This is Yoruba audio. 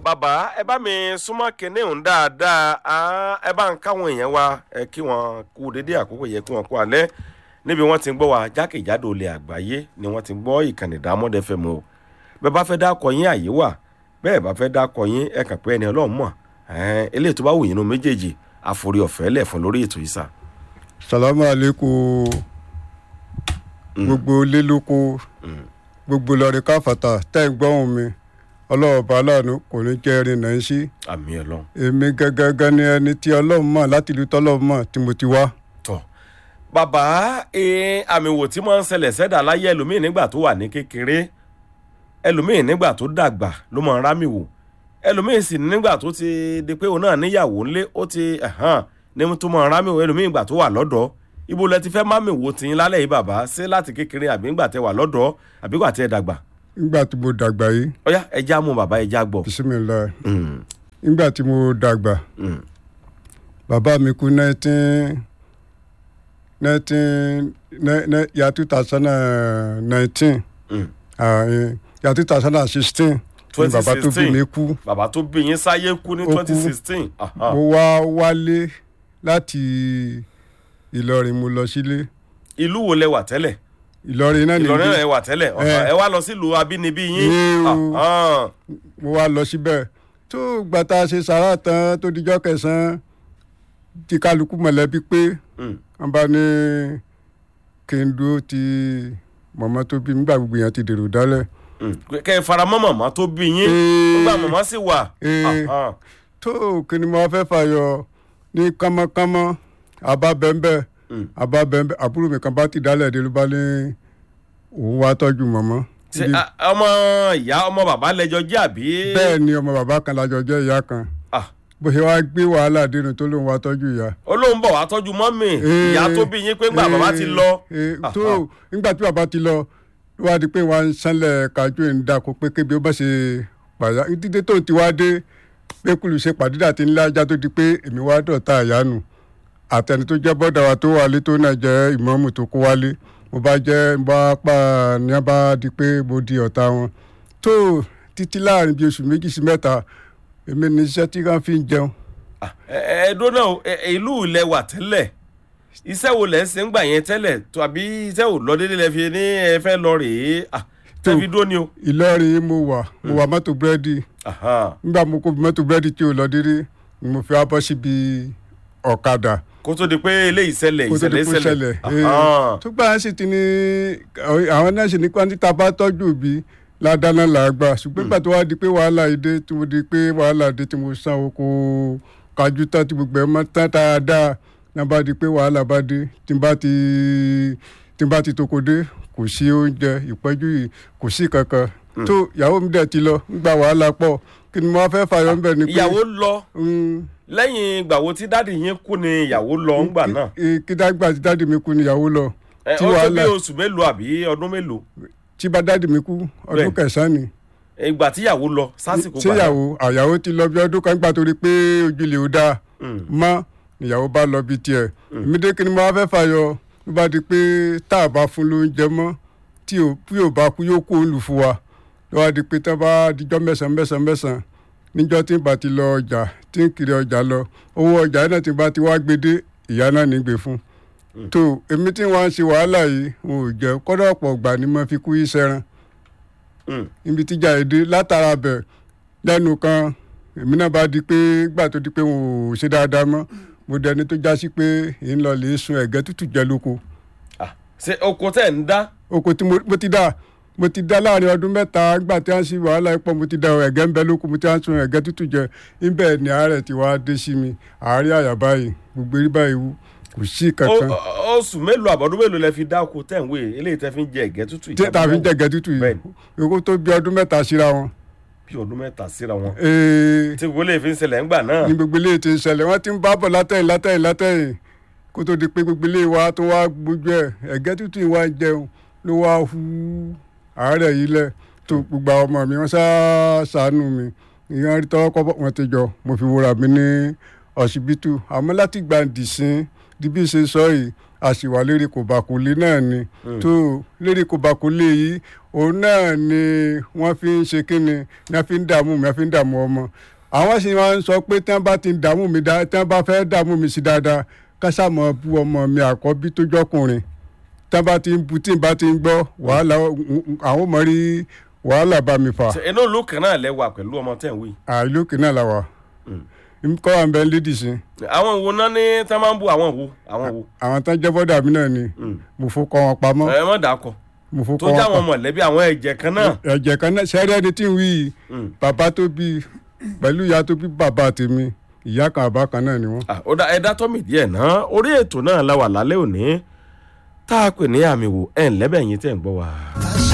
bàbá ẹ bá mi súnmọ́ kinní òun dáadáa ah, ẹ bá ń káwọn èèyàn wa ẹ kí wọn kú dédé àkókò yẹ kí wọn kú alẹ́ níbi wọ́n ti ń gbọ́ wa jákèjádò ilẹ̀ àgbáyé ni wọ́n ti ń gbọ́ ìkànnì Diamond FM o bẹ́ẹ̀ bá fẹ́ dákọ̀ yín àyè wà bẹ́ẹ̀ bá fẹ́ dákọ̀ yín ẹ kàn pé ẹni ọlọ́run mọ̀ ẹ̀ẹ́n eléyìí tó bá wù yín nínú méjèèjì àforí ọ̀fẹ́ lẹ̀ fún lórí ètò yìí sà. salamu aleykum gbogbo lélóko gbogbo lọrí káfàtà tẹ́ ń gbọ́hùn mi ọlọ́ọ̀bá aláàánú kò ní jẹ́ ẹrin náà ń sí àmì ọlọ́run èmi gẹ́gẹ́gẹ́ ni ẹni tí ọlọ́run mọ̀ láti ìlú tọ́lọ́run mọ̀ tí mo ti wá. tọ bàbá ee àmì wò tí máa ń ṣẹlẹ̀ sẹ́dà láyé ẹlòmíì nígbà tó wà ní kékeré ẹlòmíì nígbà tó dàgbà ló máa ń rámì wò ẹlòmíì sì nígbà tó ti di pé òun náà níyàwó ńlé ó ti ẹ̀hán ní tó máa ń rámì wò ẹlòmíì ìgbà tó wà lọ́dọ̀ ibo lẹ ti fẹ́ mámì wò tiyín lálẹ́ yìí bàbá ṣé láti kékeré àbí ńgbà tẹ wà lọ́dọ̀ àbí ńgbà tẹ dàgbà nígbà tí mo dàgbà yìí ọ̀yá ẹja mú bàbá ẹja gbọ́. bisimilayi Mm, nígbà tí mo dàgbà mm, bàbá mi kú nineteen nineteen ya two thousand and nineteen mm. ya two thousand and sixteen ni bàbá tó bí 2016. mi kú bàbá tó bí yín sáyé kú ní Ó kú. twenty sixteen. mo wá wálé láti Ìlọrin mo lọ sílé ìlú wo lẹ wà tẹ́lẹ̀ Ìlọrin náà ìlọrin nìyí náà ẹ wà tẹ́lẹ̀ Eh. ẹ wá lọ sílùú abínibí yín. Ní o- Ah, ah. mo wá lọ síbẹ̀ tó gbàtà ṣe sàrà tán tó dijọ́ kẹsàn-án tí kálukú mọ̀lẹ́bí pé Mm. wọ́n bá ní kí n dúró ti mọ̀mọ́ tó bí mi nígbà gbogbo yẹn ti dèrò dálẹ̀ Mm. kẹ ẹ fara mọ́ màmá tó bí yín Eh. nígbà màmá sì wà. Eh. Ah, ah. tó kí ni mo fẹ́ fàyọ ní kánmọ́kánmọ́ àbá bẹ́ńbẹ́ Mm. àbá bẹ́ńbẹ́ àbúrò mi kan bá ti dálẹ̀ dé ló bá ní òun wá tọ́jú mọ̀mọ́ ṣe Bí- ah, ọmọ ìyá ọmọ bàbá lẹjọ jẹ àbí. bẹ́ẹ̀ ni ọmọ bàbá kan lájọ jẹ́ ìyá kan Ah, bó ṣe wá gbé wàhálà dénú tó lóun wá tọ́jú ìyá olóhùn bọ̀ wá tọ́jú mọ́mì Eh, ìyá tó bí yín pé ńgbà bàbá ti lọ. eh, Ah, tó ah. nígbà tí bàbá ti lọ ló wá di pé wọn ń sanlẹ̀ kájú ẹ̀ ń dako pé kébi ó bá ṣe pàyà dídé tó ti wá dé pé kùlù ṣe pàdídà tí ńlá ajá tó di pé èmi wá dọ̀tá àyánu àtẹni tó jẹ́ bọ́dà wa tó wálé tó náà jẹ́ ìmọ̀ọ́mù tó kó wálé mo bá jẹ́ mo bá pa ní a bá di pé mo di ọ̀tá wọn tó títí láàrin bíi oṣù méjì sí mẹ́ta èmi ní iṣẹ́ tí wọ́n fi ń jẹun Ah, ẹ ẹ dóná o, ẹ- ẹ, ìlú ilẹ̀ wà tẹ́lẹ̀ iṣẹ́ wo lẹ̀ ń ṣe ń gbà yẹn tẹ́lẹ̀ tàbí iṣẹ́ ò lọ déédéé lẹ fi ní ẹ fẹ́ lọ rèé Ah, Tó. tẹ́fi dó ni o. Ìlọrin mo wà mo wà mọ́tò búrẹ́dì Aha. nígbà mo kó mọ́tò búrẹ́dì tí ò lọ dédé ni mo fi wá bọ́ síbi ọ̀kadà kó tó di pé eléyìí ṣẹlẹ̀ kó tó di ìṣẹ̀lẹ̀ kó ṣẹlẹ̀ ṣẹlẹ̀. Aha. tó gbà sì ti ní àwọn náà sì ní pé títa bá tọ́jú òbí ládàá làgbà ṣùgbọ́n ìgbà tó wá di pé wàhálà yìí dé tí mo di pé wàhálà dé tí mo san oko kájú tán tí gbogbo ẹ̀ mọ́ tán dáadáa náà bá di pé wàhálà bá dé tí n bá ti tí n bá ti toko dé kò sí oúnjẹ ìpẹ́jù yìí kò sí kankan tó ìyàwó mi dẹ̀ ti lọ nígbà wàhálà pọ̀ kí ni mo fẹ́ fàyọ̀ ń bẹ̀ ni pé ìyàwó lọ Mm, lẹ́yìn ìgbà wo tí dáàdì yín kú ni ìyàwó lọ ńgbà náà. kí- kí dágbà tí dáàdì mi kú níyàwó lọ ẹ tí ó tó bí wàhálà oṣù mélòó àbí ọdún mélòó tí bá dáàdì mi kú ọdún Bẹ́ẹ̀ni. kẹsàn-án ni ìgbà tí ìyàwó lọ sásìkò gbà náà. tíyàwó àyàwó ti lọ bí ọdún kan gbà torí pé ojúlé ò dáa Mm. mọ́ níyàwó bá lọ bí tiẹ̀ èmi dé kí ni mo wá fẹ́ fàyọ ló bá di pé tá a bá fún lóúnjẹ mọ́ tí ò bí ò bá kú yóò kó òun lù fún wa ló wá di pé tá a bá dijọ́ mẹ́sàn-án mẹ́sàn-án mẹ́sàn-án níjọ́ tí n bá ti lọ ọjà tí n kiri ọjà lọ owó ọjà náà tí n bá ti wá gbé dé ìyá náà ní gbé fún tó èmi tí wọ́n ń ṣe wàhálà yìí n ò jẹ́ kọ́dọ̀ ọ̀pọ̀ ọgbà ni mo fi kú yí sẹ́ran Mm. ibi tíjà èdè látara bẹ̀ lẹ́nu kan èmi náà bá di pé gbà tó di pé wọn ò ṣe dáadáa mọ́ mo dẹni tó já sí pé èyí ń lọ lè sun ẹ̀gẹ́ tútù jẹ lóko Ah, ṣe oko tẹ̀ ń dá. oko tí mo mo ti dá mo ti dá láàrin ọdún mẹ́ta gbà tí wọ́n sì wàhálà ipò mo ti dá ẹ̀gẹ́ ń bẹ lóko mo ti wá sun ẹ̀gẹ́ tútù jẹ níbẹ̀ ni àárẹ̀ ti wá dé sí mi àárẹ̀ àyà báyìí gbogbo eré báyìí wú kò sí Ó- kankan ó- oṣù mélòó àbọ̀dún mélòó lẹ fi dá oko tẹ̀ ń wé eléyìí tẹ́ fi ń jẹ ẹ̀gẹ́ tútù tí tàbí ń jẹ ẹ̀gẹ́ tútù yìí Bẹ́ẹ̀ni. oko tó bí ọdún mẹ́ta síra wọn. bí ọdún mẹ́ta síra wọn. Ee, tí gbogbo lè fi ń ṣẹlẹ̀ ńgbà náà. ní gbogbo ilé ti ń ṣẹlẹ̀ wọ́n ti ń bá bọ̀ látẹ̀yìn látẹ̀yìn látẹ̀yìn kó tó di pé gbogbo ilé wa tó wá gbójú ẹ̀ ẹ̀gẹ́ tútù yìí wá ń jẹun ló wá hu àárẹ̀ yìí lẹ̀ tó gbogbo àwọn ọmọ mi wọ́n sá ṣàánú mi ìyẹn rí tọ́wọ́ kọ́ wọn ti jọ mo fi wúra mi ní ọsibítù àmọ́ láti gbà dìsín di bí ṣe sọ yìí àṣìwà lérí kò bá kò lé náà ni tó lérí kò bá kò lé yìí òun náà ni wọ́n fi ń ṣe kíni ni wọ́n fi ń dààmú mi wọ́n fi ń dààmú ọmọ àwọn sì máa ń sọ pé tí wọ́n bá ti ń dààmú mi dáadáa tí wọ́n bá fẹ́ dààmú mi sí dáadáa kásámọ̀ bu ọmọ mi àkọ́bí tó jọkùnrin tí wọ́n bá ti ń bu tí n bá ti ń gbọ́ wàhálà àwọn ọmọ rí wàhálà bá mi fà Ṣé inú ìlú kan náà lẹ́wà pẹ̀lú ọmọ tẹ̀ ń wí. àìlú kìnnà la wà kọ́ wa ń bẹ lédì sí àwọn wo náà ní tí wọ́n máa ń bu àwọn wo àwọn wo. àwọn tán jẹ́ bọ́dà mi náà ni mo fò kọ́ wọn pamọ́ ẹ mọ̀ dàkọ̀ mo fò tó kọ́ já wọn àwọn pamọ́ mọ̀lẹ́bí àwọn ẹ̀jẹ̀ kan náà. ẹ̀jẹ̀ kan náà sẹ́rẹ́ ẹni tí ń wí yìí bàbá tó bí pẹ̀lú ìyá tó bí bàbá tèmi ìyá kan àbá kan náà ni wọ́n. Ah, ó dá ẹ̀dá tọ́mì díẹ̀ náà orí ètò náà la wà lálẹ́ òní tá a pè ní àmì wò ẹ̀ ń lẹ́bẹ̀ yín tẹ̀ ń gbọ́ wa.